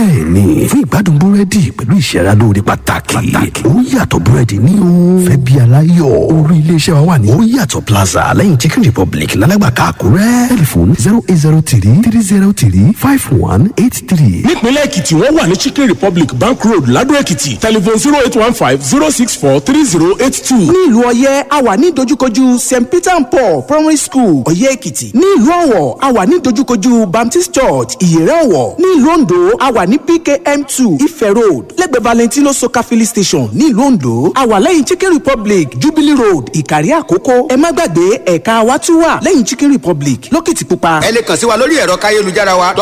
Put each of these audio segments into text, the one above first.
bẹ́ẹ̀ni fún ìgbádùn búrẹ́dì pẹ̀lú ìṣẹ́ra lóore pàtàkì ó yàtọ̀ búrẹ́dì ní o fẹ́ bí aláyọ̀ orí iléeṣẹ́ wa wà ní ó yàtọ̀ plaza lẹ́yìn chicken republic lálágbàká àkúrẹ́ tẹlifóònù zero eight zero three three zero three five one eight three. nípínlẹ̀ èkìtì wọ́n wà ní chicken republic bank road ladò èkìtì telephone zero eight one five zero six four three zero eight two. ní ìlú ọ̀yẹ́ a wà ní dojúkojú st peter and paul primary school ọ̀yẹ́ èkìtì ní ìlú ọ̀wọ̀ a wà ní dojúkojú baptist church ìyẹ̀rẹ̀ ọ̀wọ̀ ní ìlú ondo a wà ní pkm two ife road lẹ́gbẹ̀ẹ́ valentino soka filling station ní ìlú ondo a wà lẹ́yìn chicken republic jubilee road ìkàrí àkókò ẹ má gbàgbé ẹ̀ka wa tún wà lẹ́yìn chicken republic lókìtìpupa. ẹ lè kàn sí wa lórí ẹ̀rọ káyélujára wa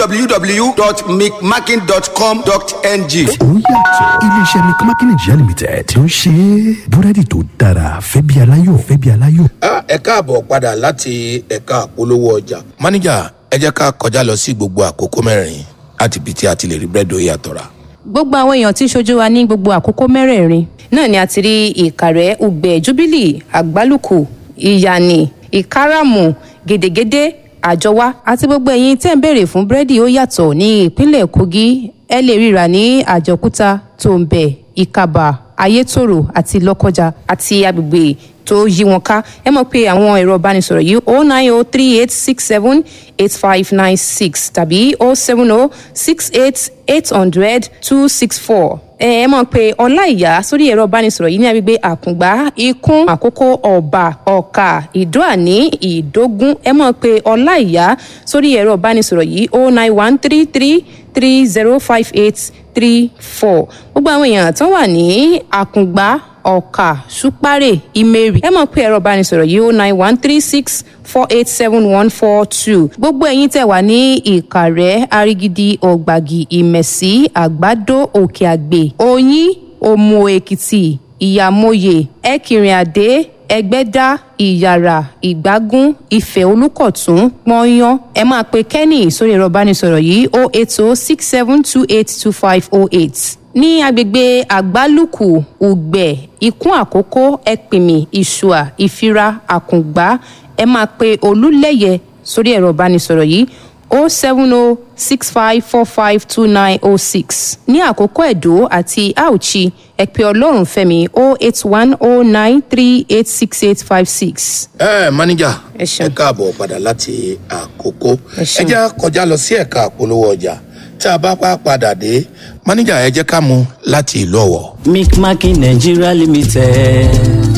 www.micmaking.com.ng. ó yàtọ̀ iléeṣẹ́ mcmakin nigeria limited tí ó ń ṣe búrẹ́dì tó dára fẹ́ bí aláyọ̀ fẹ́ bí aláyọ̀. ẹ káàbọ̀ padà láti ẹ̀ka àpolówó ọjà. máníjà ẹ jẹ́ ká kọjá lọ sí gbogbo àkókò mẹ́rin láti ibi tí a ti lè rí búrẹ́dì ó yàtọ̀ rà. gbogbo àwọn èèyàn tí ń ṣojú wa ní gbogbo àkókò mẹ́rẹ̀ẹ̀rin náà ni a ti rí ìkàrẹ́ ugbẹ́ jubilee àgbálùkù ìyànì ìkáràmù gèdègèdè àjọwá àti gbogbo ẹ̀yin tẹ́ ń béèrè fún búrẹ́dì ó yàtọ̀ ní ìpínlẹ̀ kogi ẹ lè ríra ní àjọkúta tòǹbẹ̀ ìkàbà ayétòrò àti lọ́kọjà àti agbègbè tó yí wọn ká ẹ mọ̀ pé àwọn ẹ̀rọ ìbánisọ̀rọ̀ yìí o nine o three eight six seven eight five nine six tàbí o seven o six eight eight hundred two six four ẹ ẹ mọ̀ pé ọláìyá sórí ẹ̀rọ ìbánisọ̀rọ̀ yìí ní agbègbè àkùngbá ikún àkókò ọ̀bà ọ̀kà ìdóàní ìdógún ẹ mọ̀ pé ọláìyá sórí ẹ̀rọ ìbánisọ̀rọ̀ yìí o nine one three three three zero five eight three four gbogbo àwọn èèyàn tó wà ní àkùngbá ọ̀kà ṣúpárẹ̀ ìmẹ̀rì ẹ mọ̀ pé ẹ̀rọ ìbánisọ̀rọ̀ yìí ó nine one three six four eight seven one four two gbogbo ẹ̀yin tẹ̀ wá ní ìkàrẹ́ arigidi ọ̀gbàgì ìmẹ̀sí àgbàdo òkè àgbè oyin òmò èkìtì ìyàmóye ẹkìrìnàdé ẹgbẹ́dá ìyàrá ìgbágún ìfẹ́ olùkọ̀tún pọ́nyán ẹ máa pe kenny sórí ẹ̀rọ ìbánisọ̀rọ̀ yìí o eight o six seven two eight two five o eight ní agbègbè àgbálùkù ùgbẹ ikún àkókò ẹpìmì ìṣùà ìfira àkùngbá ẹ máa pe olúlẹyẹ sórí ẹ̀rọ ìbánisọ̀rọ̀ yìí o seven o six five four five two nine o six ní àkókò ẹ̀dó àti auchi ẹ pè ọlọ́run fẹ́mi o eight one o nine three eight six eight five six. ẹ máníjà Ẹ ṣeun. ẹ káàbọ̀ padà láti àkókò Ẹ ẹ ṣeun. jẹ́ kọjá lọ sí ẹ̀ka àpolówó ọjà tá a bá pa padà dé máníjà ẹ jẹ́ ká mú láti ìlú ọ̀wọ̀. micmaking nigeria limited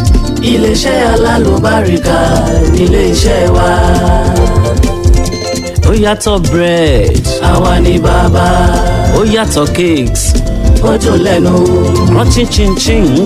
iléeṣẹ́ alálùbáríkà nílé-iṣẹ́ wa ó yàtọ̀ bread àwa ni bàbá ó yàtọ̀ cakes ó dùn lẹ́nu crunchy chin chin